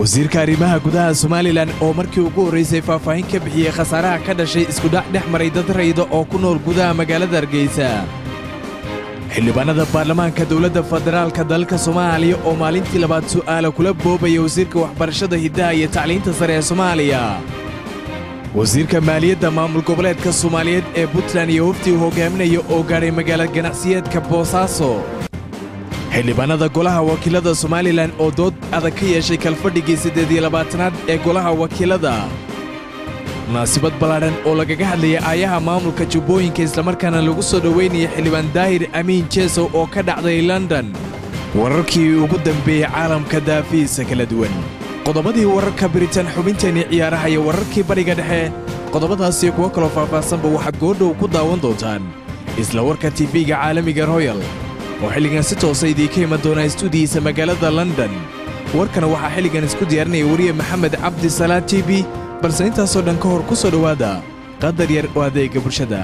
wasiirka arrimaha gudaha somalilan oo markii ugu horraysay faahfaahin ka bixiyey khasaaraha ka dhashay iskudhac dhex maray dad rayda oo ku nool gudaha magaalada hargeysa xildhibaanada baarlamaanka dowladda federaalka dalka soomaaliya oo maalintii labaad su'aala kula boobaya wasiirka waxbarashada hiddaha iyo tacliinta sare ee soomaaliya wasiirka maaliyadda maamul goboleedka soomaaliyeed ee puntland iyo waftii hogaaminaya oo gaadhay magaala ganacsiyeedka boosaaso xildhibaanada golaha wakiilada somalilan oo dood adag ka yeeshay kalfadhigii siddeed iyo labaatanaad ee golaha wakiilada munaasibad ballaadhan oo lagaga hadlayay aayaha maamulka jubbooyinka islamarkaana lagu soo dhowaynaya xildhibaan daahir amiin jeesow oo ka dhacday london wararkii ugu dambeeyey caalamka daafihiisa kala duwan qodobadii wararka biritan xubinteenii ciyaaraha iyo wararkii bariga dhexe qodobadaasiyo kuwo kaloo faahfaahsanba waxaad goodhow ku daawan doontaan isla warka tifiga caalamiga royal oo xilligan si toosa idiinka iman doonaa istuudiyiisa magaalada london warkana waxaa xilligan isku diyaarinaya weriye maxamed cabdi salaad t b balse intaasoo dhan ka hor ku soo dhowaada qadar yar oo adeega bulshada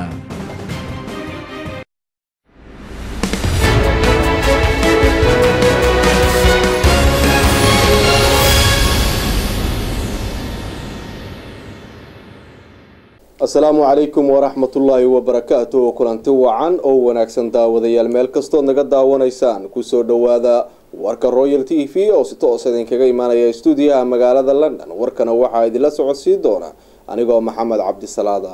asalaamu calaykum waraxmatullaahi wabarakaatu kulanti wacan oo wanaagsan daawadayaal meel kastood naga daawanaysaan kusoo dhowaada warka royal t v oo si toos idinkaga imaanaya stuudiyaha magaalada london warkana waxaa idinla socodsiin doona anigoo maxamed cabdisalaada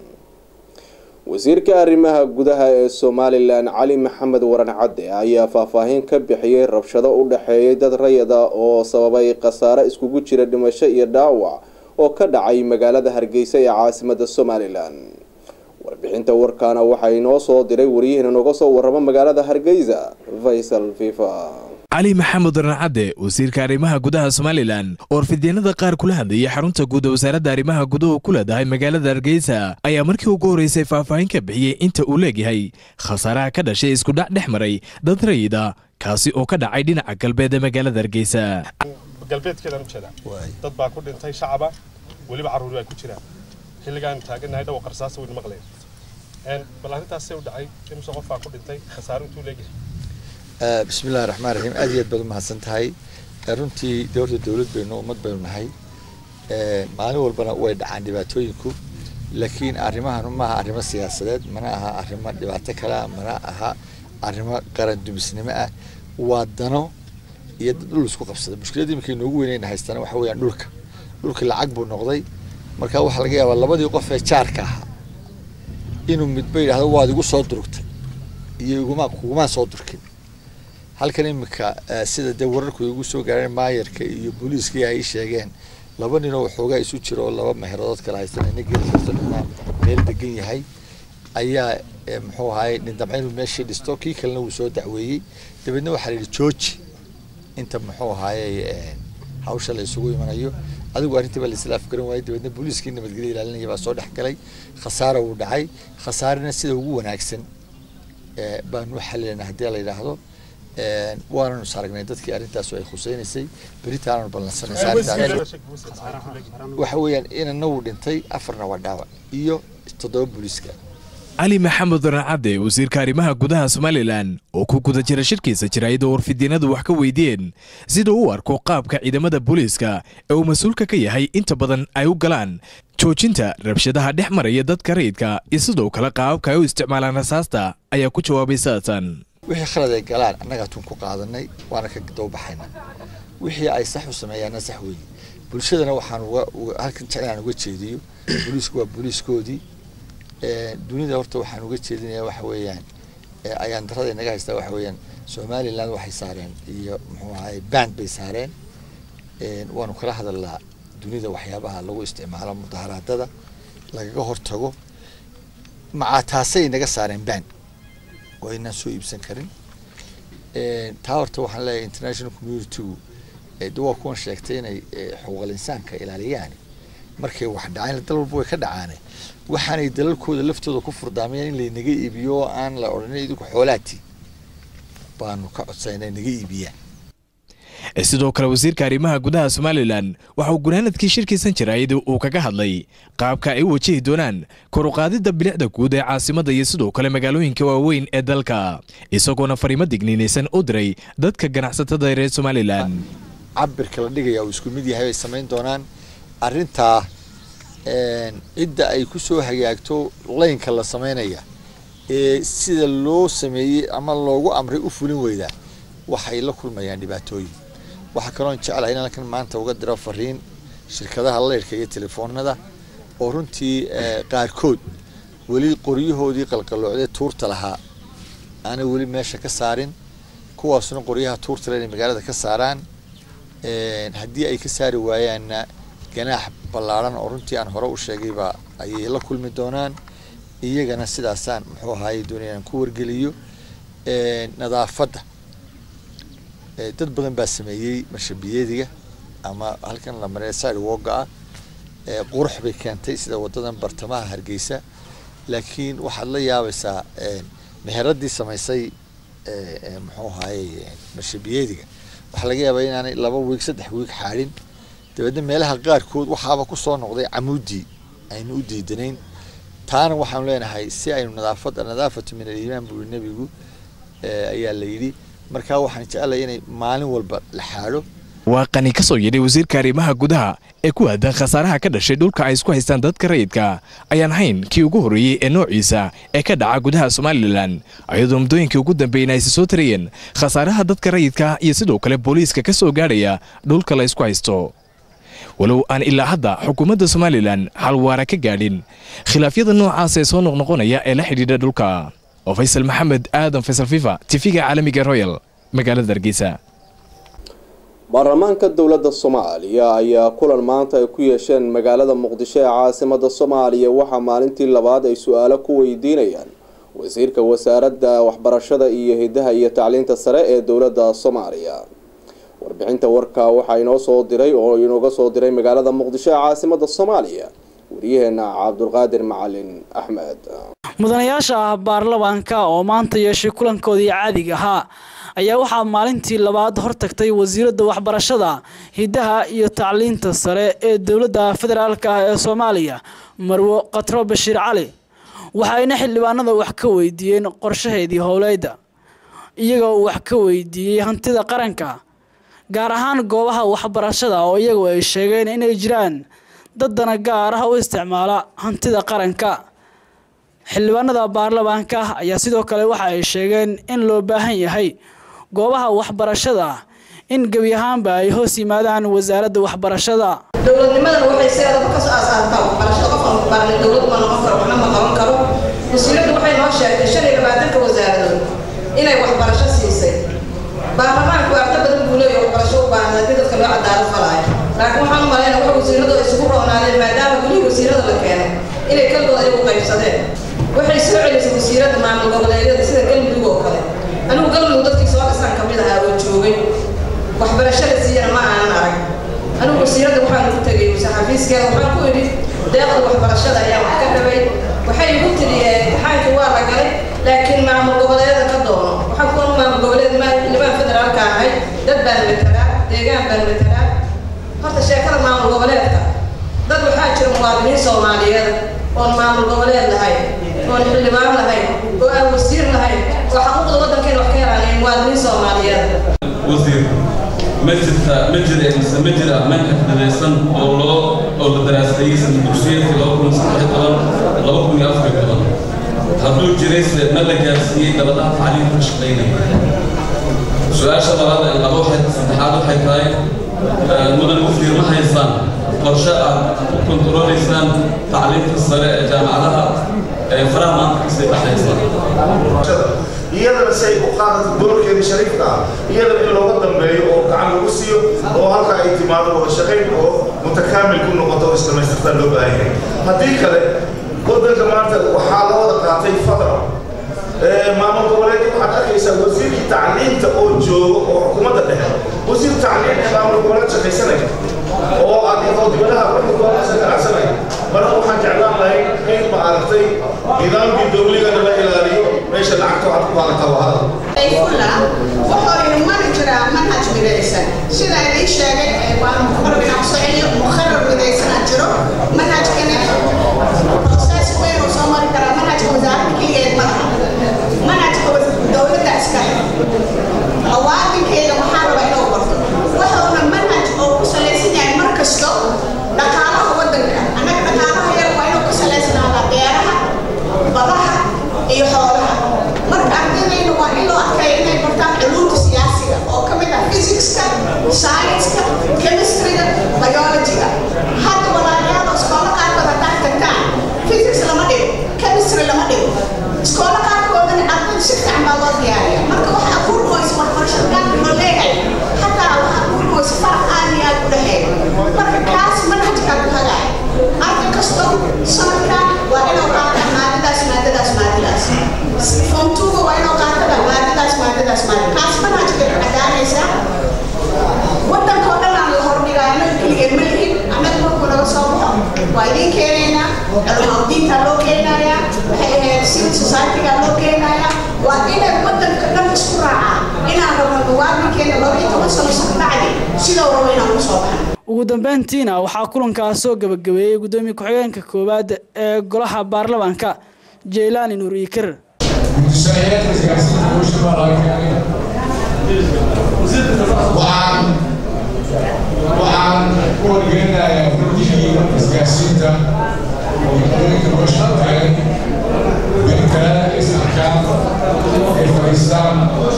wasiirka arrimaha gudaha ee somalilan cali maxamed waran cadde ayaa faahfaahin ka bixiyey rabshado u dhexeeyay dad rayada oo sababay khasaare iskugu jira dhimasho iyo dhaawac oo ka dhacay magaalada hargeysa ee caasimada somalilan warbixinta warkaana waxaa inoo soo diray wariyaheen nooga soo warramo magaalada hargeysa faysal fifa cali maxamed rancadde wasiirka arrimaha gudaha somalilan oo warfidyeenada qaar kula hadlayay xarunta guud ee wasaaradda arrimaha guduhu ku leedahay magaalada hargeysa ayaa markii ugu horreysay faahfaahin ka bixiyey inta uu leegyahay khasaaraha ka dhashay iskudhac dhex maray dad rayida kaasi oo ka dhacay dhinaca galbeed ee magaalada hargeysa galbeedkeedaan ujeedaa dad baa ku dhintay shacaba weliba carruuri ay ku jiraan xilligaan taagannahay dhawa qarsaasa wayna maqleen bal arrintaasee u dhacay imse qof baa ku dhintay khasaaro intuu leegyahay bismillahi raxmaan raxiim aad iyo aad baad umahadsan tahay runtii dowladda dowlad baynu ummad baynu nahay maalin walbana way dhacaan dhibaatooyinku laakiin arrimahan maaha arrimo siyaasadeed mana aha arrimo dhibaato kalea mana aha arrimo qaran dumisnimo ah waa dano iyo dad dhul isku qabsada mushkiladii markay noogu weynayna haystana waxa weeyaan dhulka dhulkii lacag buu noqday marka waxaa laga yaabaa labadii qof ee jaarka ahaa inuu midba yidhahdo waad igu soo durugtay iyo iguma kugumaan soo durkin halkan iminka sida dee wararku igu soo gaareen maayarka iyo booliiskii ay sheegeen laba ninoo waxoogaa isu jira oo laba meheeradood kala haystan ina geeina meel degan yahay ayaa muxuu ahaay nin damca inuu meeshii dhisto kii kalena wuu soo dacweeyey dabeedna waxaa la yidhi jooji inta muxuu ahaayey hawsha la isugu imanayo adigu arrintii baa laisla afgaran waayey dabeedna booliiskii nabadgelya ilaalinaya baa soo dhex galay khasaara uu dhacay khasaarina sida ugu wanaagsan baanu u xalilanaa haddii la yidhaahdo waananu saragnay dadkii arrintaas ay khuseynaysay beritaananu ballansanaysa waxa weeyaan inana wuu dhintay afarna waa dhaawac iyo toddoba booliiska cali maxamed rancadde wasiirka arrimaha gudaha somalilan oo ku guda jira shirkiisa jiraayada warfidyeenadu wax ka weydiiyeen sida u arko qaabka ciidamada booliiska ee uu mas-uulka ka yahay inta badan ay u galaan joojinta rabshadaha dhex maraya dadka rayidka iyo sidoo kale qaababka ay u isticmaalaan rasaasta ayaa ku jawaabay saatan wixii khalad ay galaan annagaa tun ku qaadanay waana ka dawbaxayna wixii ay sax u sameeyaanna sax weeye bulshadana waxaan halkan jeclaan uga jeediyo booliisku waa booliiskoodii dunida horta waxaan uga jeedinayaa waxa weeyaan ayaan darada inaga haystaa waxa weeyaan somaliland waxay saareen iyo muxuu ahay band bay saareen waanu kala hadalnaa dunida waxyaabaha lagu isticmaalo mudaharaadada lagaga hortago macaa taasay naga saareen band oo aynaan soo iibsan karin taa horta waxaan leeyahay international communitygu de waa kuwan sheegtay inay xuquuqal insaanka ilaaliyaan markay wax dhaceen dal walba way ka dhacaane waxaanay dalalkooda laftooda ku furdaamayaan in laynaga iibiyo oo aan la odhanin idinku xoolaati baanu ka codsanayna naga iibiyaan sidoo kale wasiirka arrimaha gudaha somalilan waxa uu gunaanadkii shirkiisan jiraayada uu kaga hadlay qaabka ay u wajihi doonaan koruqaadidda bilicda guud ee caasimadda iyo sidoo kale magaalooyinka waaweyn ee dalka isagoona fariimo digniinaysan u diray dadka ganacsatada reer somalilan cabirka la dhigaya uu isku mid yahay bay samayn doonaan arrintaa cidda ay ku soo hagaagto laynka la samaynaya ee sida loo sameeyey ama loogu amray u fulin weydaa waxay la kulmayaan dhibaatooyin waxaa kaloon jeclahay in halkan maanta uga diro fariin shirkadaha leyrhka iyo telefoonada oo runtii qaarkood weli qoryahoodii qalqaloocdee tuurta lahaa aanay weli meesha ka saarin kuwaasna qoryaha tuurta le inay magaalada ka saaraan haddii ay ka saari waayaanna ganaax ballaaran oo runtii aan hore u sheegayba ayay la kulmi doonaan iyagana sidaasaan muxuu ahaayey doonaya aan ku wargeliyo nadaafadda dad badan baa sameeyey marshabiyadiga ama halkan la maree sidewalka ah qurux bay keentay sida wadadan bartamaha hargeysa laakiin waxaad la yaabaysaa meheradii samaysay muxuu ahaayey marshabiyadiga waxaa laga yaabaa inaanay laba wiig saddex wiig xaadhin dabeedna meelaha qaarkood waxaaba kusoo noqday camuudii aynu u diidanayn taana waxaanu leenahay si aynu nadaafadda nadaafatu min aliimaan buu nebigu ayaa la yidhi markaa waxaan jecelahay inay maalin walba la xaadho waa qani ka soo yidhay wasiirka arrimaha gudaha ee ku aadan khasaaraha ka dhashay dhulka ay isku haystaan dadka rayidka ayaan hayn kii ugu horreeyey ee noociisa ee ka dhaca gudaha somalilan ayadoo muddooyinkii ugu dambeeyna aysi soo tarayeen khasaaraha dadka rayidka iyo sidoo kale booliiska ka soo gaadhaya dhulka la ysku haysto walow aan ilaa hadda xukuumadda somalilan xal waara ka gaadhin khilaafyada noocaas ee soo noqnoqonaya ee la xidhiidha dhulka oo faysal maxamed aadan faysal fifa tifiga caalamiga royal magaalada hargeysa baarlamaanka dowladda soomaaliya ayaa kulan maanta ay ku yeesheen magaalada muqdisho ee caasimada soomaaliya waxaa maalintii labaad ay su-aalo ku weydiinayaan wasiirka wasaaradda waxbarashada iyo hidaha iyo tacliinta sare ee dowladda soomaaliya warbixinta warka waxaa inoo soo diray oo inooga soo diray magaalada muqdisho ee caasimada soomaaliya wariyaheena cabdulqaadir macalin axmed mudanayaasha ah baarlamaanka oo maanta yeeshay kulankoodii caadiga ahaa ayaa waxaa maalintii labaad hortagtay wasiiradda waxbarashada hidaha iyo tacliinta sare ee dowladda federaalk ah ee soomaaliya marwo katro bashiir cali waxayna xildhibaanada wax ka weydiiyeen qorshaheedii howleyda iyagoo wax ka weydiiyey hantida qaranka gaar ahaan goobaha waxbarashada oo iyagu ay sheegeen inay jiraan dad dana gaar ah u isticmaala hantida qaranka xildhibaanada baarlamaanka ayaa sidoo kale waxa ay sheegeen in loo baahan yahay goobaha waxbarashada in gebi ahaanba ay hoos yimaadaan wasaaradda waxbarashada dowladnimadana waxay sideedaba kasoo aasaataa waxbarashada qofkan waxbaranay dowlad ma noqon karo waxna ma qaban karo wasiiraddu waxay noo sheegtay shan iyo labaatanka wasaaradood inay waxbarasho siisay baarlamaanku arta badan buu leeyahay waxbarasho u baahan haddii dadka loo cadaalad falaayo laakiin waxaan u malaynaa waxa wasiiradu ay isugu roonaadeen maadaama gulihii wasiirada la keenay inay kalgooda ay u qaybsadeen waxay soo celisay wasiiradda maamul goboleedyada sida galmudug oo kale anigu galmudug dadkii soo dhisan ka mid ahaa oo joogay waxbarashada siiyana ma aanan arag anigu wasiiradda waxaan ku tegay xafiiskeeda waxaan ku idhi deeqda waxbarashada ayaa wax ka dhabay waxay igu tiri imtixaankii waa la galay laakiin maamul goboleedyada ka doono waxaan kuwan maamul goboleed limaan federaalka ahay dad baan matalaa deegaan baan matalaa horta sheekada maamul goboleedka dad waxaa jira muwaadiniin soomaaliyeed oon maamul goboleed lahayn oon xildhibaan lahayn oo aan wasiir lahayn oo xaquuqda waddankeena wax ka helaanayn muwaadiniin soomaaliyeed wasiir ma jirta ma jira mise ma jira manhaj midaysan oo loo oo la daraaseeyey sana dugsiyadkii laba kun saddex toban laba kun iyo afar toban hadduu jirayse ma la gaarsiiyey dabadaha tacliimka ka shaqaynaya su-aasha labaad ee laba waxay saddexaad waxay tahay mudan wasiir ma haysaan qorshe aad ku kontaroolaysaan tacliimta sare ee jaamacadaha ee faraha maanta kasii baxaysa iyadana si ay u qaadato doorkeeda shariifka ah iyadana in looga dambeeyo oo gacan lagu siiyo oo halka ay timaado wada shaqayn oo mutakaamil ku noqoto oo isdhamaystirtaa loo baahan yahay haddii kale waddanka maanta waxaa la wada qaatay fadra maamul goboleedka waxaad arkaysaa wasiirkii tacliinta oo joogo oo xukuumadda dhexe wasiir tacliin ee maamul goboleed shaqaysanaya oo aad oo dibadaha waxukuumadasa ganacsanaya marka waxaan jeclaan lahay in ma aragtay nidaamkii dowligana la ilaaliyo meesha lacagta waxaad ku qaadataa waa hadal ayfula wuxuu mari jiraa manhaj midaysan sida idin sheegay waan muqarrab inaan kusoo celiyo muqarrar midaysan aan jiro manhajkana process weyn oo soo mari karaa manhajka wasaaradda keligeed madaxa manhajka dowladda iska muwaadinkeeda waxaa raba inuu barto wuxuuna manhaj male kaas manhajka cadaanaysa waddanka oo dhan aan la hordhigayo annaga keligeen ma lihin annaga markuu naga soo baxo waa idiin keenaynaa culumadiintaa loo keenayaa waxay ahayd civil society-gaa loo keenayaa waa inay waddanka dhan isku raacaan inaan rabno muwaadinkeena laba iyo toban sano soo bacdi sidoo rabo inaan ku soo baxno ugu dambeyntiina waxaa kulankaas soo gabagabeeyey gudoomiye ku-xigeenka koowaad ee golaha baarlamaanka jeylaani nuur iikir waxaan waxaan ku wargelinayaa guddigii isgaarsiinta oo gudooyinka nolosha taagan in kale is arkaan ay fadhiistaan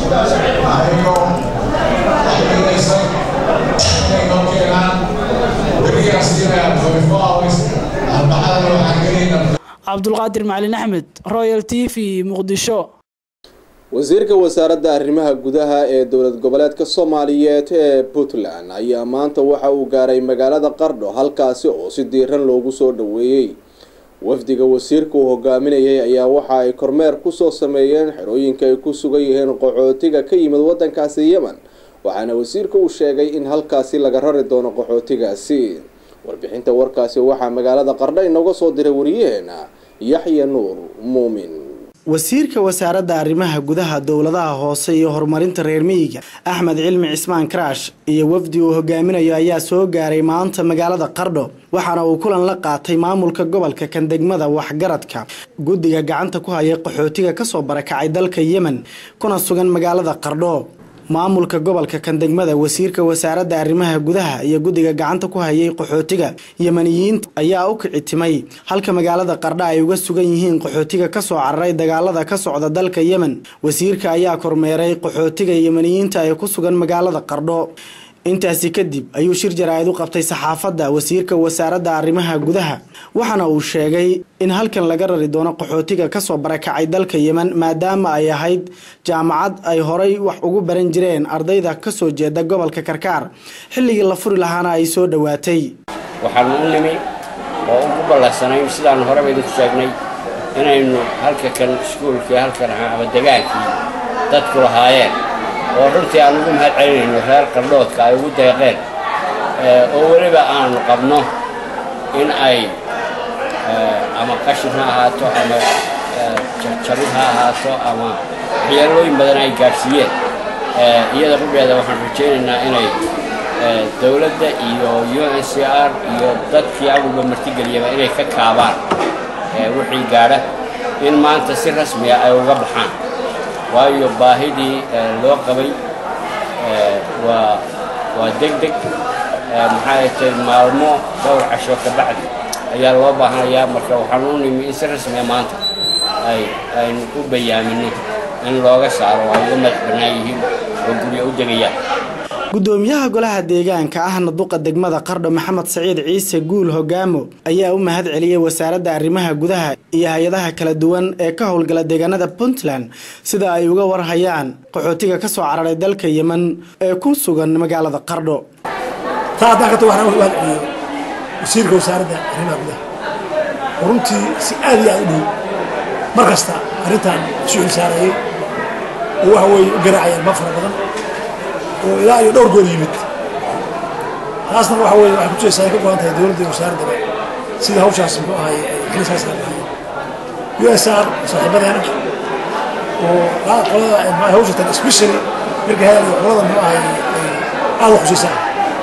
ayagoo waxbaynaysan inay noo keenaan berigaas inaa twenty four hours arbacadana waxaan gelaynaa cabdulqaadir macalin axmed royal t v muqdisho wasiirka wasaaradda arrimaha gudaha ee dowlad goboleedka soomaaliyeed ee puntland ayaa maanta waxa uu gaaray magaalada qardho halkaasi oo si diiran loogu soo dhoweeyey wafdiga wasiirka uu hogaaminayay ayaa waxa ay kormeer kusoo sameeyeen xerooyinka ay ku sugan yihiin qaxootiga ka yimid wadankaasi yemen waxaana wasiirka uu sheegay in halkaasi laga rari doono qaxootigaasi warbixinta warkaasi waxaa magaalada qardho inooga soo diray wariyaheena yaxya nuur muumin wasiirka wasaaradda arrimaha gudaha dowladaha hoose iyo horumarinta reer miyiga axmed cilmi cismaan karaash iyo wafdi uu hogaaminayo ayaa soo gaaray maanta magaalada qardho waxaana uu kulan la qaatay maamulka gobolka kan degmada waxgaradka guddiga gacanta ku haya qaxootiga kasoo barakacay dalka yemen kuna sugan magaalada qardho maamulka gobolka kan degmada wasiirka wasaaradda arrimaha gudaha iyo guddiga gacanta ku hayay qaxootiga yemaniyiinta ayaa u kici timay halka magaalada qardha ay uga sugan yihiin qaxootiga kasoo cararay dagaalada ka socda dalka yemen wasiirka ayaa kormeeray qaxootiga yemaniyiinta ee ku sugan magaalada qardho intaasi kadib ayuu shir jaraa'id u qabtay saxaafadda wasiirka wasaaradda arrimaha gudaha waxaana uu sheegay in halkan laga rari doono qaxootiga kasoo barakacay dalka yemen maadaama ay ahayd jaamacad ay horay wax ugu baran jireen ardayda kasoo jeeda gobolka karkaar xilligii la furi lahaana ay soo dhowaatay waxaanu u nimi oo ugu ballansanayn sidaan horeba idinku sheegnay inaynu halka kan iskuulkii halkan ama degaankii dadku lahaayeen oo runtii aan ugu mahad celinayno reer qardhoodka ay ugu deeqeen oo weliba aanu qabno in ay ama qashin ha ahaato ama jabid ha ahaato ama waxyeelooyin badan ay gaadhsiiyeen iyada qudheeda waxaan rajaynaynaa inay dowladda iyo u n c r iyo dadkii awalba martigeliyaba inay ka kaabaan wixii gaadha in maanta si rasmiya ay uga baxaan waayo baahidii loo qabay waa waa deg deg maxaa tay maalmo dhowr casho ka bacdi ayaa loo baahanayaa marka waxaan u nimi in si rasmiya maanta ay aynu u bayaamino in looga saaro ay uga madax bannaan yihiin oo guryo u degayaan gudoomiyaha golaha deegaanka ahna duqa degmada qardho maxamed saciid ciise guul hogaamo ayaa u mahad celiyey wasaaradda arrimaha gudaha iyo hay-adaha kala duwan ee ka howlgala deegaanada puntland sida ay uga warhayaan qaxootiga kasoo cararay dalka yemen ee ku sugan magaalada qardho taa haddaan ka tago waxaan u mahad celiyo wasiirka wasaaradda arrimaha gudaha oo runtii si aad iyo aad u dhow mar kasta arrintan isu xilsaareeyey oo waxa weeye u garaacayaan ma fara badan oo ilaa iyo dhowr goor yimid taasna waxa weeye waxay kutusaysaa ay ka go'an tahay dowladda iyo wasaaraddaba sida hawshaas muxuu ahaye ay kalisaas ka ahaayeen u s r saaxiibadeena oo qolada hawshatan especially markay hadal iyo qolada muxuu ahaye ay aad u xusaysaan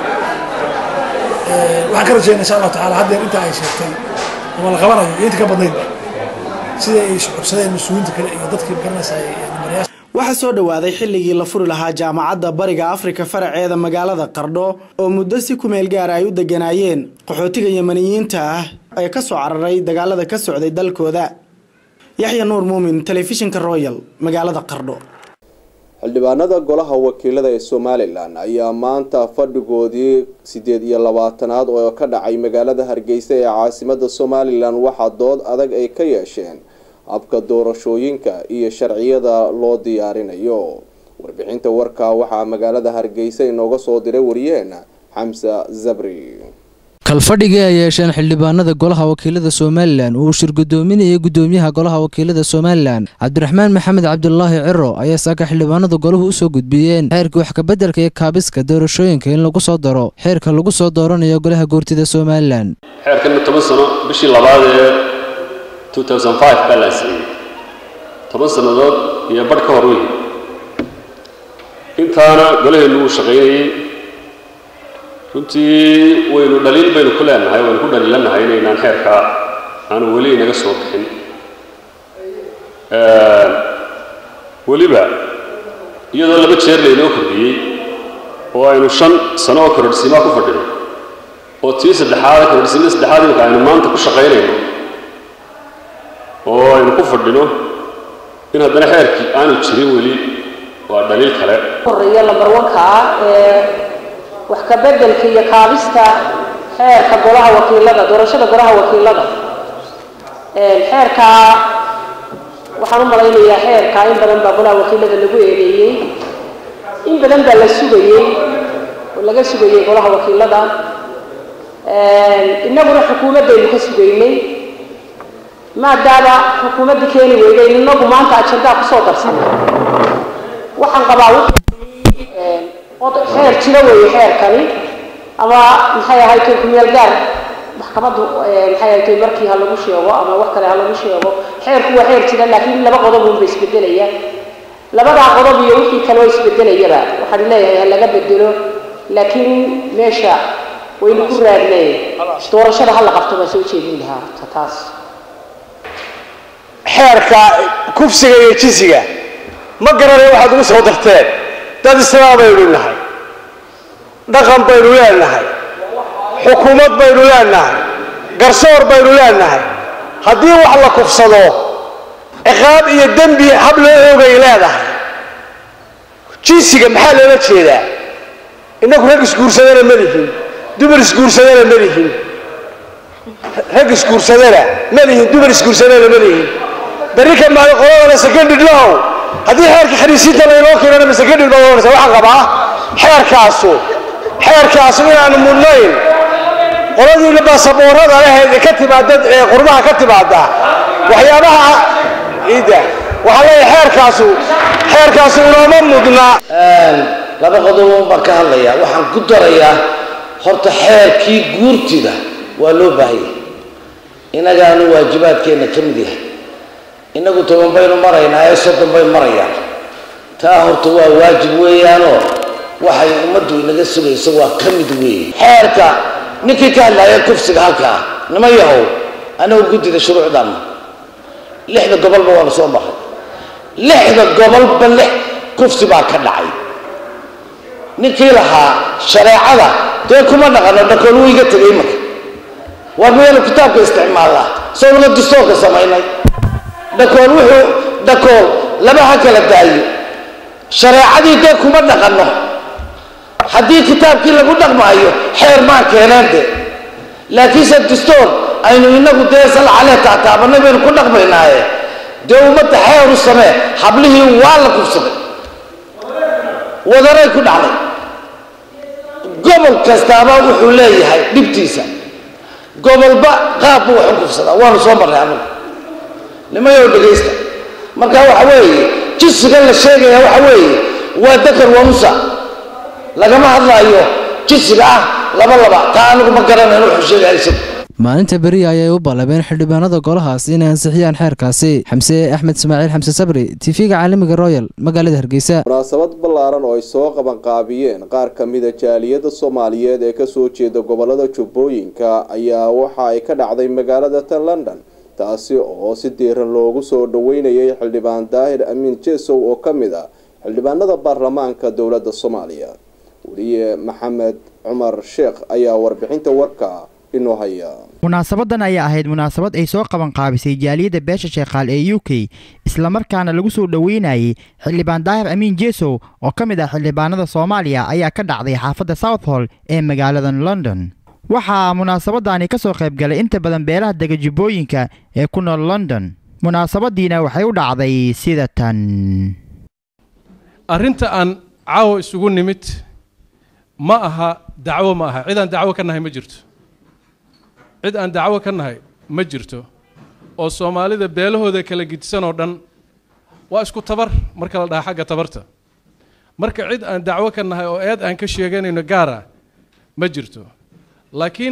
waxaan ka rajaynaa insha allahu tacaala haddeer inta ay sheegtay ama la qabanayo iyo inta ka badnaydba sida ay codsadeen mas-uuliyiinta kale iyo dadkii garanaysa numarayaasha waxaa soo dhowaaday xilligii la furi lahaa jaamacadda bariga afrika faraceeda magaalada qardho oo muddo si kumeel gaara ay u deganaayeen qaxootiga yemaniyiinta ah ee kasoo cararay dagaalada ka socday dalkooda yaxya nuur muumin telefishinka royal magaalada qardho xildhibaanada golaha wakiilada ee somalilan ayaa maanta fadhigoodii sideed iyo labaatanaad oo ka dhacay magaalada hargeysa ee caasimada somalilan waxaa dood adag ay ka yeesheen habka doorashooyinka iyo sharciyada loo diyaarinayo warbixinta warkaa waxaa magaalada hargeysa inooga soo diray wariyaheena xamsa zabri kalfadhigii ay yeesheen xildhibaanada golaha wakiilada somalilan uu shirgudoominayay gudoomiyaha golaha wakiilada somalilan cabdiraxmaan maxamed cabdulaahi ciro ayaa saaka xildhibaanada golahu u soo gudbiyeen xeerka wax kabeddelka iyo kaabiska doorashooyinka in lagu soo daro xeerka lagu soo dooranayo golaha goortida somalilan xeerkan toban sano bishii labaad ee 2005 baa la ansixiyey toban sannadood iyo badh ka hor weyn intaana golaheennu uu shaqaynayey runtii waynu dhaliil baynu ku leenahay waynu ku dhaliilanahay inaynaan xeerka aanu weli inaga soo bixin weliba iyadoo laba jeer laynoo kordhiyey oo aynu shan sano oo korodhsiimaa ku fadhino oo tii saddexaad korodhsiimada saddexaad imika aynu maanta ku shaqaynayno oo aynu ku fadhino in haddana xeerkii aanu jirin weli waa dhaliil kale horeeya lambar wanka ah ee wax ka beddelka iyo kaabista xeerka golaha wakiilada doorashada golaha wakiilada xeerkaa waxaan u malaynayaa xeerkaa in badan baa golaha wakiilada lagu eedeeyey in badan baa la sugayey oo laga sugayey golaha wakiilada innaguna xukuumaddaynu ka sugaynay maadaama xukuumadda keeni weyday inagu maanta ajandaa kusoo darsanay waxaan qabaa xeer jiro weeye xeerkani ama maxay ahayd kumeel gaar maxkamaddu maxay ahayd markii ha lagu sheego ama wax kale ha lagu sheego xeerku waa xeer jira laakiin laba qodob unba isbedelaya labadaa qodob iyo wixii kaloo isbedelayaba waxaan leeyahay ha laga bedelo laakiin meesha waynu ku raadnay doorashada ha la qabto baa soo jeedin lahaa ta taas xeerka kufsiga iyo jinsiga ma garanaya waxaad ugu soo darteen dad islaam baynu nahay dhaqan baynu leenahay xukuumad baynu leenahay garsoor baynu leenahay haddii wax la kufsado ciqaab iyo dembi hab loo oogay leedahay jinsiga maxaa loola jeedaa innagu rag isguursadana ma lihin dumar isguursadana ma lihin rag isguursadana ma lihin dumar isguursadana ma lihin berri ka maalin qoladana secondary law haddii xeerka khariisiinta laynoo keenana ma secondary baa oranaysa waxaan qabaa xeerkaasu xeerkaasu inaanu mudnayn qoladiina baasaboorada leheed ka timaada ee qurbaha ka timaada waxyaabaha ciidda waxaan leeyahay xeerkaasu xeerkaasu inooma mudna laba qodob baan ka hadlayaa waxaan ku darayaa horta xeerkii guurtida waa loo baahanyay inagaanu waajibaadkeenna ka mid yahay innagu toban baynu maraynaa ee soddon bay marayaan taa horta waa waajib weeyaanoo waxay ummaddu inaga sugayso waa ka mid weeye xeerka ninkii ka hadlaaya kufsiga halkaa nima yahow anagu guddida shuruucdanna lixda gobolba waanu soo maray lixda gobolba lix kufsi baa ka dhacay ninkii lahaa shareecada dee kuma dhaqano dhakool wuu iga tegay marka war miyaynu kitaabka isticmaalnaa soo naga dastoorka samaynay dhakool wuxuu dhakool laba ha kala daayo shareecadii dee kuma dhaqanno haddii kitaabkii lagu dhaqmaayo xeer maan keeneen de laakiinse dastoor aynu inagu dee salcalee taataabanay baynu ku dhaqmaynaaye dee ummadda xeer u samee hablihii waa la kufsaday wadaray ku dhacday gobol kastaaba wuxuu leeyahay dhibtiisa gobolba qaab buu wax u kufsadaa waanu soo marray anagu nimayow dhegaysta marka waxa weeye jinsigan la sheegaya waxa weeye waa dakar wamusa lagama hadlaayo jinsiga ah laba laba taa anigu ma garanayn wuxuu sheegaya isagu maalinta beriya ayay u ballabeen xildhibaanada golahaas inay ansixiyaan xeerkaasi xamse axmed ismaaciil xamse sabri tv-ga caalamiga royal magaalada hargeysa munaasabad ballaaran oo ay soo qabanqaabiyeen qaar ka mida jaaliyada soomaaliyeed ee kasoo jeeda gobolada jubbooyinka ayaa waxa ay ka dhacday magaalada tan london taasi oo si diiran loogu soo dhaweynayay xildhibaan daahir amiin jesow oo ka mid ah xildhibaanada baarlamaanka dowladda soomaaliya weliye maxamed cumar sheekh ayaa warbixinta warka inoo haya munaasabadan ayaa ahayd munaasabad ay soo qaban qaabisay jaaliyadda beesha sheekhaal ee u k islamarkaana lagu soo dhoweynayay xildhibaan daahir amiin jesow oo ka mid ah xildhibaanada soomaaliya ayaa ka dhacday xaafadda southhall ee magaalada london waxaa munaasabadani ka soo qayb galay inta badan beelaha dega jubbooyinka ee ku nool london munaasabadiina waxay u dhacday sida tan arrinta aan caawa isugu nimid ma aha dacwo ma aha cidaan dacwo ka nahay ma jirto cid aan dacwo ka nahay ma jirto oo soomaalida beelahooda kala gidsan oo dhan waa isku tabar marka la dhaha xagga tabarta marka cid aan dacwo ka nahay oo eed aan ka sheeganayno gaara ma jirto laakiin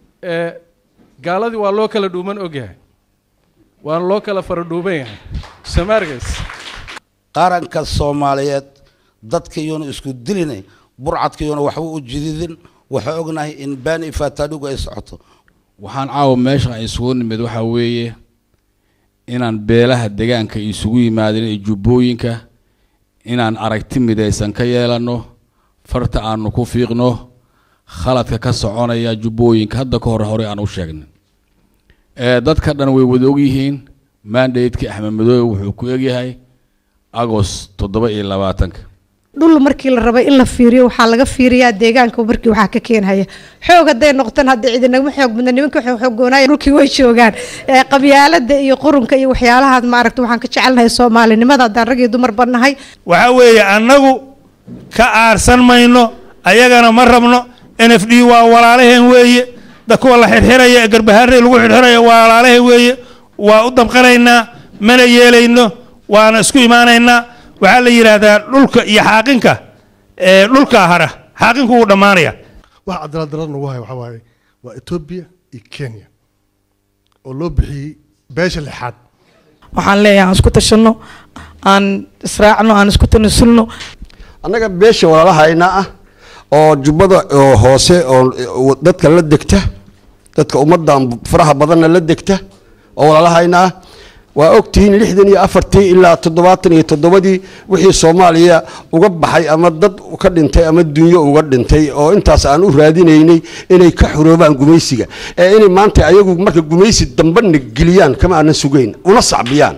gaaladii waa loo kala dhuuman ogyahay waana loo kala fara dhuuban yahay samaargays qaranka soomaaliyeed dadkayuuna isku dilinay burcadkayuuna waxba u jididin waxaa ognahay in baani ifaataadhigu ay socoto waxaan caawa meesha isugu nimid waxaa weeye inaan beelaha degaanka isugu yimaadin ee jubbooyinka inaan aragti midaysan ka yeelanno farta aanu ku fiiqno khaladka ka soconaya jubbooyinka hadda ka hor hore aan u sheegnay dadka dhan way wada ogyihiin mandatekii axmed madoobe wuxuu ku egyahay agost toddoba iyo labaatanka dhul markii la rabay in la fiiriyo waxaa laga fiiriyaa deegaanka markii waxaa ka keenhaya xoog hadday noqotaan hadda cidinagama xoog badna nimanka xoogoonaya dhulkii way joogaan qabyaalada iyo qurunka iyo waxyaalahaad maaragta waxaan ka jecelnahay soomaalinimada haddaan rag iyo dumar bannahay waxaa weeye annagu ka aarsan mayno ayagana ma rabno n f d waa walaalaheen weeye da kuwa la xirxiraya ee garbahaarey lagu xirxiraya waa walaalaheen weeye waa u damqanaynaa mana yeelayno waana isku imaanaynaa waxaa la yidhaahdaa dhulka iyo xaaqinka dhulkaa hara xaaqinku wuu dhammaanaya waxa cadaalad darada nagu haya waxaa waaye waa etoobiya iyo kenya oo loo bixiyey beesha lixaad waxaan leeyahay aan isku tashanno aan israacno aan isku tanasulno annaga beesha walaalahayna ah oo jubbada oo hoose oo dadka la degta dadka ummadan faraha badanna la degta oo walaalahayna ah waa ogtihiin lixdan iyo afartii ilaa toddobaatan iyo toddobadii wixii soomaaliya uga baxay ama dad ka dhintay ama dunyo uga dhintay oo intaas aan u raadinaynay inay ka xuroobaan gumaysiga ee inay maanta ayagu marka gumaysi dambana geliyaan kama aanan sugayn una sacbiyaan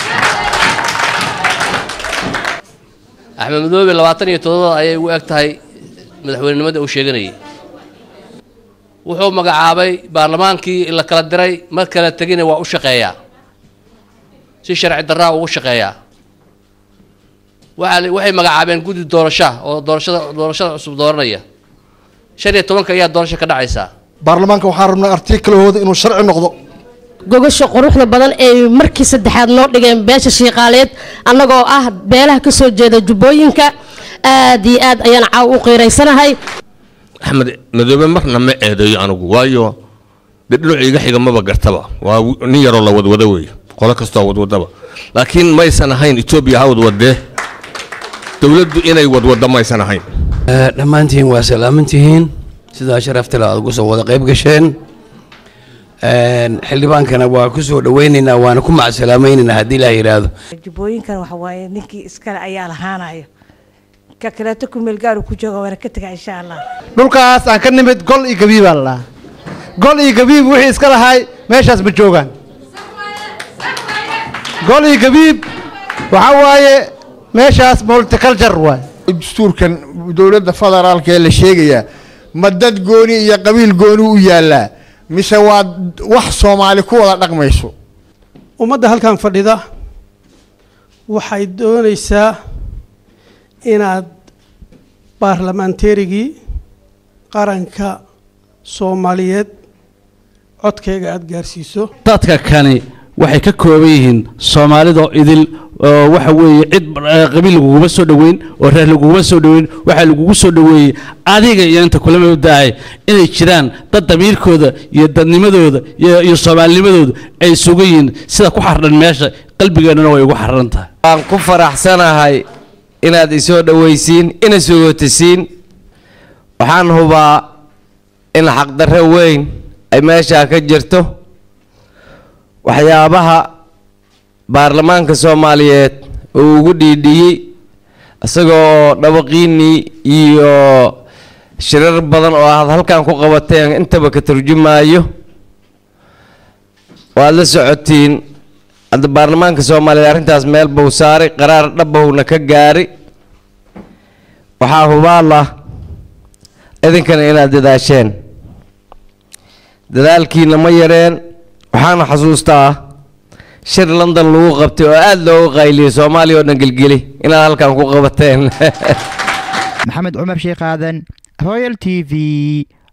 axmed madoobe labaatan iyo toddobada ayay ugu eg tahay madaxweynenimada uu sheeganayay wuxuu magacaabay baarlamaankii la kala diray mar kala tegina waa u shaqeeyaa si sharci darraa ugu shaqeeyaa waxaa waxay magacaabeen guddi doorasha oo doorashada doorashada cusub dooranaya shan iyo tobanka ayaa doorasho ka dhacaysaa baarlamaanka waxaan rabnaa artikalahooda inuu sharci noqdo gogasha quruxda badan ee markii saddexaad noo dhigeen beesha shiiqaaleed annagoo ah beelaha ka soo jeeda jubbooyinka aad iyo aad ayaan caaw u qiiraysanahay axmed madoobe marna ma eedeeyo anigu waayo dee dhinacu iga xiga maba gartaba waa nin yaroo la wadwada weeye qolo kastoo wadwadaba laakiin maysan ahayn etoobiya ha wadwadee dowladdu inay wadwaddo maysan ahayn dhammaantiin waa salaamantihiin sidaa sharaftale aad ugu soo wada qayb gasheen xildhibaankana waa ku soo dhawaynaynaa waana ku macsalaamaynaynaa haddii ilaa yidhaahdo jubbooyinkan waxa waaye ninkii iskale ayaa lahaanayo ka kaleeto kumeel gaaru ku jooga waana ka tegaa insha allah dhulkaas aan ka nimid gol iyo gabiibaa la dhahaa gol iyo gabiib wixii iska lahay meeshaas ma joogaan gol iyo gabiib waxaa waaye meeshaas multiculture waay dastuurkan dowladda federaalka ee la sheegayaa ma dad gooni iyo qabiil gooni u yaallaa mise waa wax soomaali ku wada dhaqmayso ummadda halkan fadhida waxay doonaysaa inaad baarlamaanteerigii qaranka soomaaliyeed codkayga aada gaarsiiso dadka kani waxay ka kooban yihiin soomaalidoo idil oo waxa weeye cid qabiil laguguma soo dhoweyn oo reer laguguma soo dhoweyn waxaa lagugu soo dhoweeyey adiga iyo inta kula mabdahay inay jiraan dad damiirkooda iyo dadnimadooda iyo soomaalinimadooda ay sugan yihiin sida ku xardhan meesha qalbigeennana way ugu xarran tahay waan ku faraxsanahay inaad isoo dhowaysiin ina sugotisiin waxaan hubaa in xaqdarro weyn ay meeshaa ka jirto waxyaabaha baarlamaanka soomaaliyeed uu ugu dhiidhiyey isagoo dhawaqiinii iyo shirar badan oo aad halkan ku qabateen intaba ka turjumaayo waad la socotiin hadda baarlamaanka soomaaliyeed arrintaas meel buu saaray qaraar dhabbowna ka gaari waxaa hubaala idinkana inaad dadaasheen dadaalkiina ma yareen waxaana xasuustaa shir london lagu qabtay oo aada loogu qayliyey soomaaliya oo dhan gelgeli inaad halkan ku qabateen maxamed cumar sheekh aadan royal t v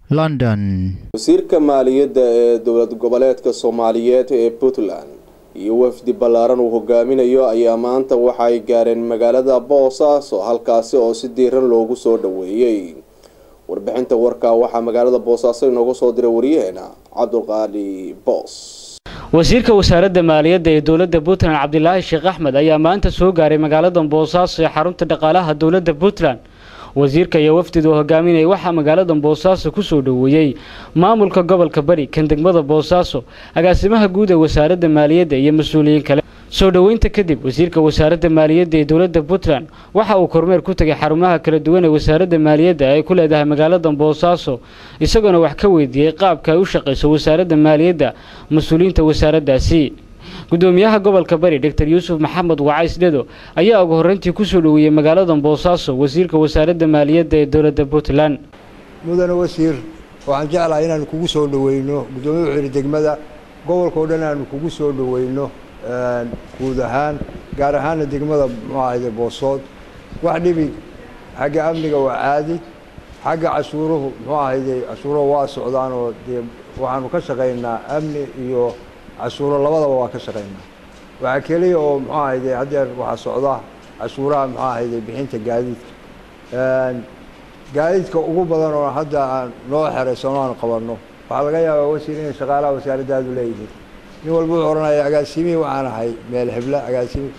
london wasiirka maaliyadda ee dowlad goboleedka soomaaliyeed ee puntland iyo wafdi ballaaran uu hogaaminayo ayaa maanta waxa ay gaareen magaalada boosaaso halkaasi oo si diiran loogu soo dhoweeyey warbixinta warkaa waxaa magaalada boosaaso inoogu soo diray waryaheena cabdulqaali boos wasiirka wasaaradda maaliyadda ee dowladda puntland cabdilaahi sheekh axmed ayaa maanta soo gaaray magaalada boosaaso ee xarunta dhaqaalaha dowladda puntland wasiirka iyo wafdidu hogaaminaya waxaa magaalada boosaaso kusoo dhoweeyey maamulka gobolka bari kan degmada boosaaso agaasimaha guud ee wasaaradda maaliyadda iyo mas-uuliyiin kale soo dhoweynta kadib wasiirka wasaaradda maaliyadda ee dowladda puntland waxa uu kormeer ku tegay xarumaha kala duwan ee wasaaradda maaliyadda ay ku leedahay magaalada boosaaso isagoona wax ka weydiiyey qaabka ay u shaqayso wasaaradda maaliyadda mas-uuliyiinta wasaaraddaasi gudoomiyaha gobolka bari doctor yuusuf maxamed wacays dhedo ayaa ugu horreyntii kusoo dhoweeyey magaalada boosaaso wasiirka wasaaradda maaliyadda ee dowladda puntland mudane wasiir waxaan jeclahay inaanu kugu soo dhoweyno guddoomiye wuxuu yidhi degmada gobolka oo dhan aanu kugu soo dhoweyno guud ahaan gaar ahaana degmada muxuu ahayde boosood wax dhibi xagga amniga waa caadi xagga cashuuruhu muxuu ahayde cashuuruhu waa socdaan oo dee waxaanu ka shaqaynaa amni iyo cashuuro labadaba waa ka shaqaynaa waxaa keliya oo muxuu ahayde haddeer waxaa socda cashuuraha muxuu ahayde bixinta gaadiidka gaadiidka ugu badan oo hadda aan noo xeraysano aan qabanno waxaa laga yaabaa wasiir inay shaqaalaha wasaaraddaadu leeyihiin nin walba wuxuu odhanaya agaasimihii waxaan ahay meel hebla agaasimi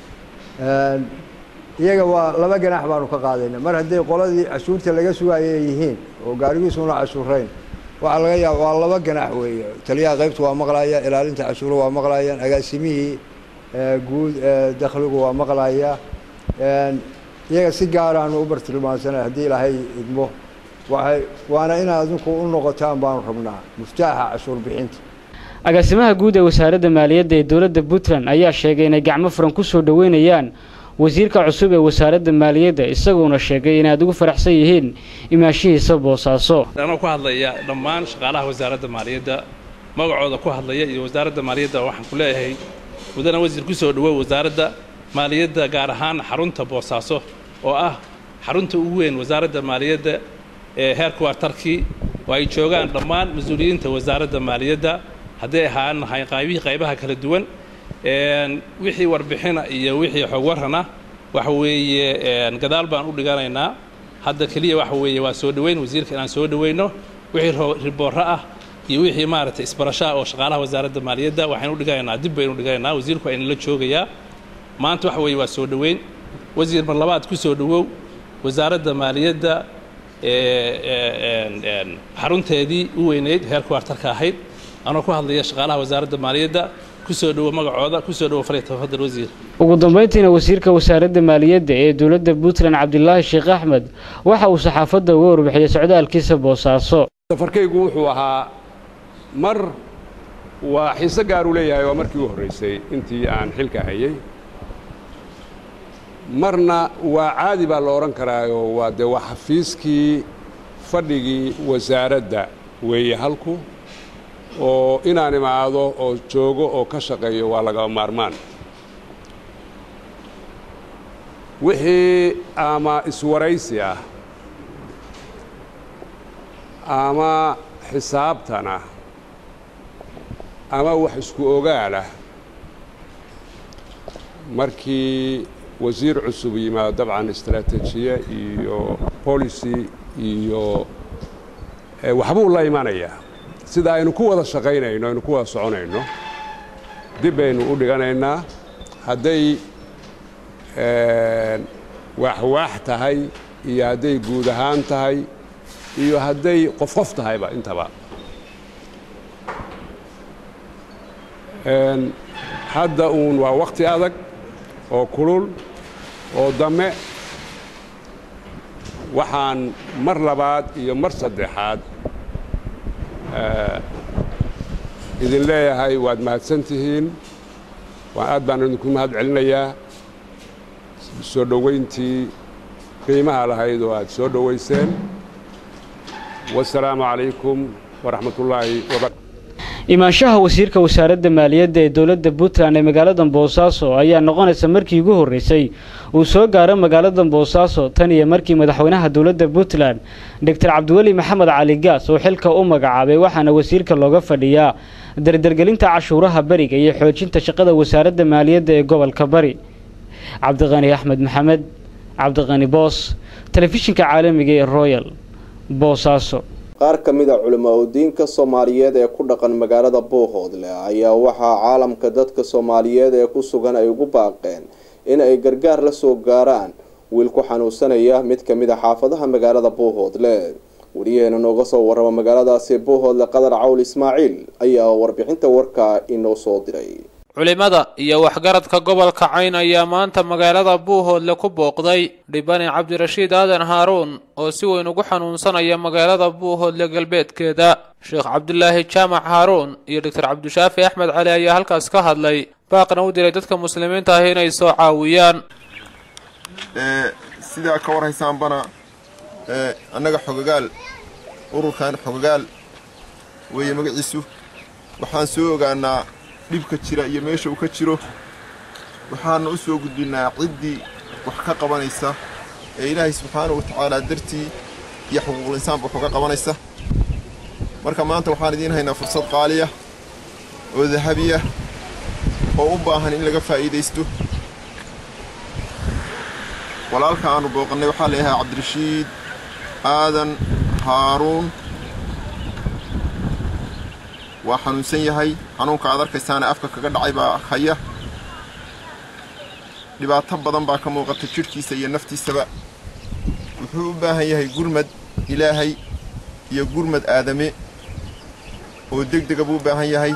iyaga waa laba ganax baanu ka qaadayna mar hadday qoladii cashuurta laga sugaaya ay yihiin oo gaarigiisuna cashuurayn waxaa laga yaaba waa laba ganax weeye taliyaha qaybta waa maqlaya ilaalinta cashuuro waa maqlayaan agaasimihii guud dakhligu waa maqlaya iyaga si gaaraanu u bartilmaansanay haddii ilaahay idmo waxay waana inaad adinku u noqotaan baanu rabnaa muftaaxa cashuur bixinta agaasimaha guud ee wasaaradda maaliyadda ee dowladda puntland ayaa sheegay inay gacmo furan kusoo dhoweynayaan wasiirka cusub ee wasaaradda maaliyadda isaguona sheegay inaad ugu faraxsan yihiin imaashihiisa boosaaso anoo ku hadlaya dhammaan shaqaalaha wasaaradda maaliyadda magacooda ku hadlaya iyo wasaaradda maaliyadda waxaan ku leeyahay mudana wasiir kusoo dhowow wasaaradda maaliyadda gaar ahaan xarunta boosaaso oo ah xarunta ugu weyn wasaaradda maaliyadda ee heerka waartarkii oo ay joogaan dhammaan mas-uuliyiinta wasaaradda maaliyadda hadday ahaan nahay qaybihii qaybaha kala duwan wixii warbixina iyo wixii xog warrana waxa weeye gadaal baan u dhiganaynaa hadda keliya waxa weeye waa soo dhoweyn wasiirka inaan soo dhoweyno wixii riboorro ah iyo wixii maaragtay isbarashaa oo shaqaalaha wasaaradda maaliyadda waxaynu u dhiganaynaa dib baynu dhiganaynaa wasiirku ayna la joogayaa maanta waxa weeye waa soo dhoweyn wasiir mar labaad ku soo dhowow wasaaradda maaliyadda xarunteedii u weyneyd heerka waartarka ahayd anoo ku hadlaya shaqaalaha wasaaradda maaliyadda kusoo dhowo magacooda kusoo dhowo faliya tafadal wasiir ugu dambeyntiina wasiirka wasaaradda maaliyadda ee dowladda puntland cabdilaahi sheekh axmed waxa uu saxaafadda uga warbixiyey socdaalkiisa boosaaso safarkaygu wuxuu ahaa mar waa xiise gaaruu leeyahay waa markii u horraysay intii aan xilka hayay marna waa caadi baa la odhan karaayo waa dee waa xafiiskii fadhigii wasaaradda weeye halku oo inaan imaado oo joogo oo ka shaqeeyo waa lagaba maarmaan wixii ama iswaraysi ah ama xisaabtan ah ama wax isku ogaalah markii wasiir cusub yimaado dabcan istaraatiijiye iyo policy iyo waxbuu la imanayaa sida aynu ku wada shaqaynayno aynu ku wada soconayno dib baynu u dhiganaynaa hadday waaxwaax tahay iyo hadday guud ahaan tahay iyo hadday qof qof tahayba intaba hadda uun waa wakhti adag oo kulul oo dame waxaan mar labaad iyo mar saddexaad idin leeyahay waad mahadsan tihiin waan aad baan idinku mahad celinayaa soo dhowayntii qiimaha lahayd oo aad soo dhowayseen wasalaamu calaykum waraxmat ullaahi wabarakatu imaanshaha wasiirka wasaaradda maaliyadda ee dowladda puntland ee magaalada boosaaso ayaa noqonaysa markii ugu horreysay uu soo gaaro magaalada boosaaso tan iyo markii madaxweynaha dowladda puntland doctor cabdiweli maxamed cali gaas oo xilka u magacaabay waxaana wasiirka looga fadhiyaa dardargelinta cashuuraha beriga iyo xoojinta shaqada wasaaradda maaliyadda ee gobolka bari cabdiqani axmed maxamed cabdiqani boos telefishinka caalamiga ee royal boosaaso qaar ka mid a culimaudiinka soomaaliyeed ee ku dhaqan magaalada buuhoodle ayaa waxaa caalamka dadka soomaaliyeed ee ku sugan ay ugu baaqeen in ay gargaar la soo gaaraan wiil ku xanuunsanaya mid ka mid a xaafadaha magaalada buuhoodle wariyaheena nooga soo warrama magaaladaasi buuhoodle qadar cawl ismaaciil ayaa warbixinta warka inoo soo diray culimada iyo waxgaradka gobolka cayn ayaa maanta magaalada buuhoodle ku booqday dhibane cabdirashiid aadan haaruun oo si weyn ugu xanuunsanaya magaalada buuhoodle galbeedkeeda sheekh cabdulaahi jaamac haaruun iyo doctor cabdishaafi axmed cali ayaa halkaas ka hadlay baaqna u diray dadka muslimiinta ah inay soo caawiyaan sidaa ka warhaysaanbana annaga xogagaal ururkan xogagaal weeye magaciisu waxaan soo ogaanaa dhibka jira iyo meesha uu ka jiro waxaana u soo gudbinnaa ciddii wax ka qabanaysa ee ilaahay subxaanahu wa tacaalaa dartii iyo xuquuqul insaanba wax uga qabanaysa marka maanta waxaan idiin haynaa fursad qaaliya oo dahabiya oo u baahan in laga faa'iidaysto walaalka aanu booqannay waxaa layahaa cabdirashiid aadan haaruun waa xanuunsan yahay xanuunka aad arkaysaana afka kaga dhacay baa haya dhibaato badan baa ka muuqata jidhkiisa iyo naftiisaba wuxuu u baahan yahay gurmad ilaahay iyo gurmad aadame oo deg dega buu u baahan yahay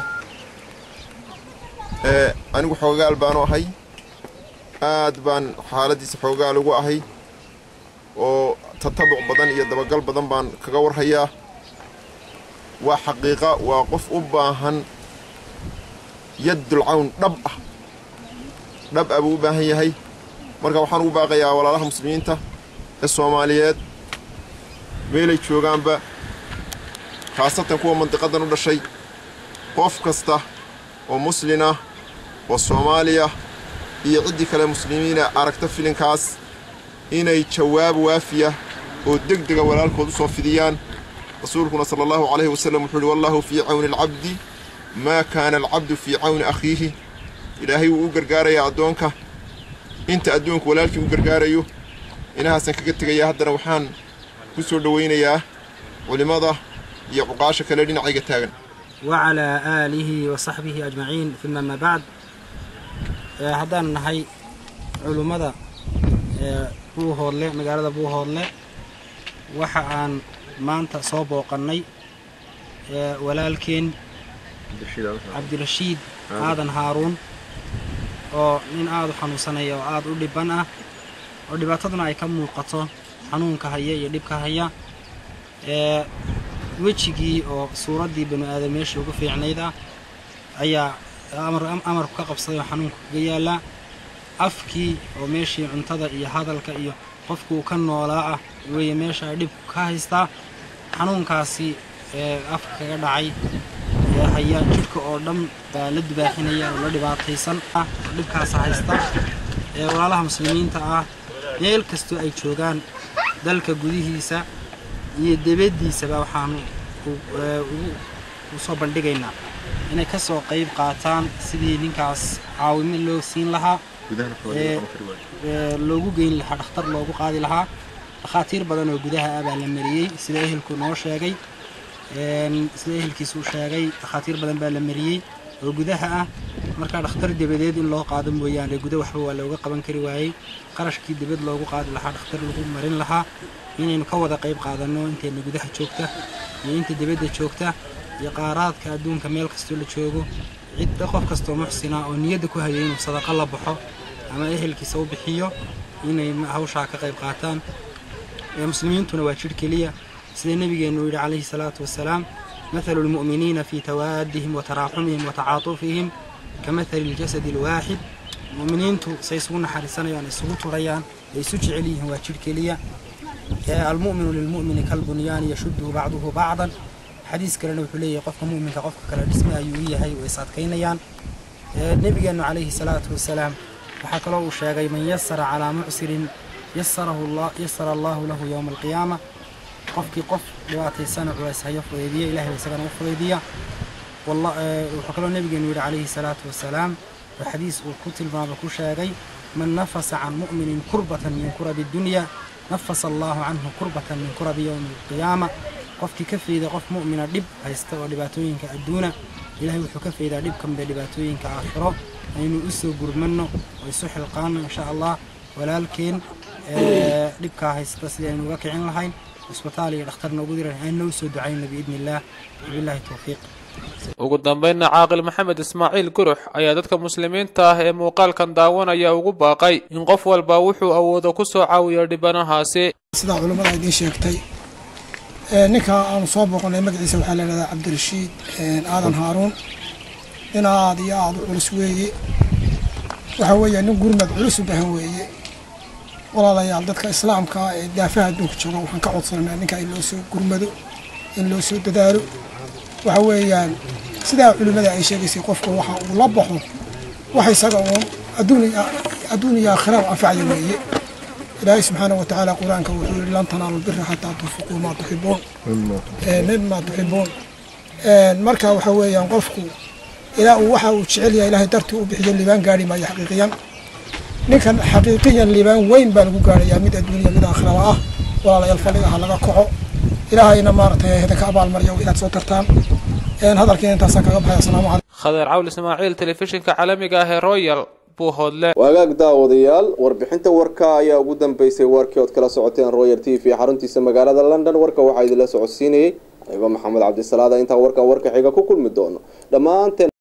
anigu xoogaal baanu ahay aad baan xaaladdiisa xoogaal ugu ahay oo tatabuc badan iyo dabagal badan baan kaga warhayaa waa xaqiiqa waa qof u baahan yaddul cawn dhab ah dhab ah buu u baahan yahay marka waxaan ugu baaqayaa walaalaha muslimiinta ee soomaaliyeed meelay joogaanba khaasatan kuwa mandiqadan u dhashay qof kasta oo muslin ah oo soomaaliya iyo ciddii kale muslimiina aragta filinkaas inay jawaab waafiya oo deg dega walaalkood u soo fidiyaan rasuulkuna sala allahu calayhi wasallam wuxuu uhi wallahu fii cawni alcabdi maa kaana alcabdu fii cawni akhiihi ilaahay wuu u gargaarayaa addoonka inta addoonku walaalkii u gargaarayo inahaasaan kaga tegayaa haddana waxaan ku soo dhowaynayaa culimmada iyo cuqaasha kale dhinacayga taagan وعلى آله وصحبه أجمعين ثم ما بعد haddaan nahay culummada buuhoodle magaalada buuhoodle waxa aan maanta soo booqannay walaalkeen cabdirashiid aadan haaruun oo nin aada u xanuunsanaya oo aada u dhibban ah oo dhibaataduna ay ka muuqato xanuunka haya iyo dhibka haya wejigii oo suuraddii banu aadam meeshii ugu fiicnayd ah ayaa amarku ka qabsaday oo xanuunka kaga yaallaa afkii oo meeshii cuntada iyo hadalka iyo qofkuu ka noolaa ah weeye meesha ay dhibku ka haystaa xanuunkaasi ee afka kaga dhacay ee haya jidhka oo dhan baa la dubaaxinaya oo la dhibaataysan ah dhibkaasa haysta ee walaalaha muslimiinta ah meel kastoo ay joogaan dalka gudihiisa iyo debaddiisaba waxaanu u soo bandhigaynaa inay ka soo qayb qaataan sidii ninkaas caawimo loo siin lahaa loogu geyn lahaa dhakhtar loogu qaadi lahaa dhakhaatiir badan oo gudaha ah baa la mariyey sida ehelku noo sheegay sida ehelkiisu u sheegay dhakhaatiir badan baa la mariyey oo gudaha ah markaa dhakhtar debadeed in loo qaado mooyaane guda waxba waa looga qaban kari waayey qarashkii dibad loogu qaadi lahaa dhakhtar lagu marin lahaa inaynu ka wada qayb qaadanno intayna gudaha joogta iyo inta dibadda joogta iyo qaaraadka adduunka meel kastoo la joogo cidda qof kastoo muxsina oo niyadda ku hayay inuu sadaqa la baxo ama ehelkiisa u bixiyo inay hawshaa ka qayb qaataan muslimiintuna waa jidh keliya sida nebigeennu yidhi calayhi salaatu wasalaam mathalu lmu'miniina fii tawaadihim wa taraaxumihim wa tacaatufihim ka mathali ljasadi alwaaxid mu'miniintu say isugu naxariisanayaan isugu turayaan ay isu jecel yihiin waa jidh keliya almu'minu lilmu'mini kalbunyaani yashudduhu bacduhu bacdan xadiis kalena wuxuu leeyahay qofka mu'minka qofka kale dhisme ayuu u yahay way is adkaynayaan nebigeennu calayhi salaatu wasalaam waxaa kaloo uu sheegay man yasara calaa mucsirin yasarahu allah yasara allahu lahu yowma alqiyaama qofkii qof dhibaataysana culays hayo fudeediya ilahay isagana u fudeediya wuxuu kaloo nebigeenu yidhi calayhi salaatu wasalaam oo xadiis uu ku tilmaamo ku sheegay man nafasa can mu'minin kurbatan min kurabi dunya nafasa allahu canhu kurbatan min kurabi yowmi alqiyaama qofkii ka fayda qof mu'mina dhib haysta oo dhibaatooyinka adduuna ilahay wuxuu ka faydaa dhib ka mida dhibaatooyinka aakhiro aynu u soo gurmanno oo isu xilqaano insha allah walaalkeen dhibkaa haysta sidii aynu uga kicin lahayn cisbitaal iyo dhakhtar noogu diran aynoo soo ducayno biidni illaah wabillahi towfiiq ugu dambaynna caaqil maxamed ismaaciil gurux ayaa dadka muslimiinta ah ee muuqaalkan daawanaya ugu baaqay in qof walba wuxuu awoodo ku soo caawiyo dhibanahaasi sidaa culummada idiin sheegtay ninka aanu soo booqanay magaciisa waxaa la yidhahdaa cabdirashiid aadan haaruun nin aad iyo aada u culus weeye waxa weeye nin gurmad culus u bahan weeye walaalayaal dadka islaamka ah ee daafaha adduunka jooga waxaan ka codsananaa ninka in loo soo gurmado in loo soo dadaalo waxa weeyaan sidaa culimmada ay sheegaysay qofku waxa uu la baxo wax isaga uun adduun iyo aakhira u anfacya weeye ilaahay subxaana wa tacaala qur-aanka wuxuu yihi lan tanaalu lbira xataa tunfiquu maa tuxibuun mima tuxibuun marka waxa weeyaan qofku ilaa uu waxa uu jecel yahay ilaahay dartii u bixiyo liibaan gaari maayo xaqiiqiyan ninkan xaqiiqiyan liibaan weyn baa lagu gaarayaa mid adduuniya mid aakhiraba ah walaalayaal fadhiga ha laga kaco ilaahayna maaragtay idinka abaalmaryo inaad soo tartaan hadalkiina intaasaan kaga baxay asalaamu calaykum khadeer cawl ismaaciil telefishinka caalamiga ah ee royal buuhoodle waagaag daawadayaal warbixinta warka ayaa ugu dambeysay warkii ood kala socoteen royal t v xaruntiisa magaalada london warka waxaa idinla socodsiinayay ayba maxamed cabdisalaada intaan warkan warka xiga ku kulmi doono dhammaanteen